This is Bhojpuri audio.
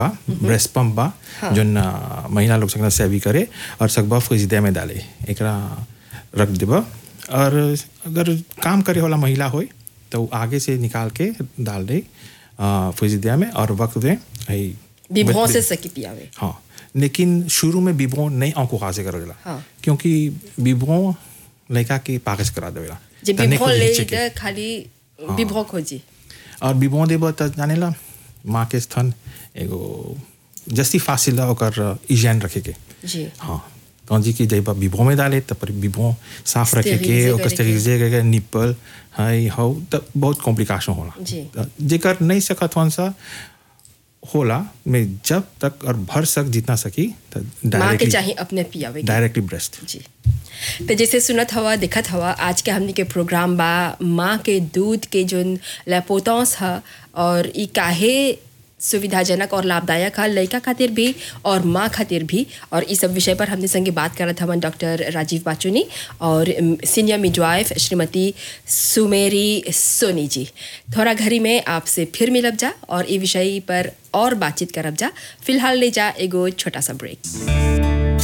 बा ब्रेस्ट पंप बा जोन अ, महिला लोग सकना सेवी करे और सकबा फ्रिजिदे में डाले एकरा रख देबा और अगर काम करे वाला महिला होय तो उ आगे से निकाल के डाल दे फ्रिजिदे में और वक्त दे हई बिभों से सकी पियावे हाँ लेकिन शुरू में बिबो नहीं आंखों खासे करेला हाँ। क्योंकि बिबो लड़का के पाकस करा देवेला जे तने बिभों को ले नीचे के। इधर खाली बिभों खोजी और बिबो देबो त जानेला माँ के स्तन एगो जस्ती फासिला ओकर इजैन रखे के जी हाँ तो जी की जब बिबो में डाले तब पर बिबो साफ रखे के Sterilize ओकर करे के। स्टेरिलिजे करके निप्पल हाई हाउ तब बहुत कॉम्प्लिकेशन होला जी। त जेकर नहीं सकत वन सा होला में जब तक और भर सक जितना सकी त माँ के डायरेक्टली चाहिए अपने पियावे के। डायरेक्टली ब्रेस्ट जी तो जैसे सुनत हवा दिखत हवा आज के हमनी के प्रोग्राम बा माँ के दूध के जोन लेपोतौस ह और ई काहे सुविधाजनक और लाभदायक है लड़का खातिर भी और माँ खातिर भी और इस सब विषय पर हमने संगे बात करत हवन डॉक्टर राजीव बाचुनी और सीनियर मिडवाइफ श्रीमती सुमेरी सोनी जी थोड़ा घड़ी में आपसे फिर मिलब जा और ई विषय पर और बातचीत करब जा फिलहाल ले जा एगो छोटा सा ब्रेक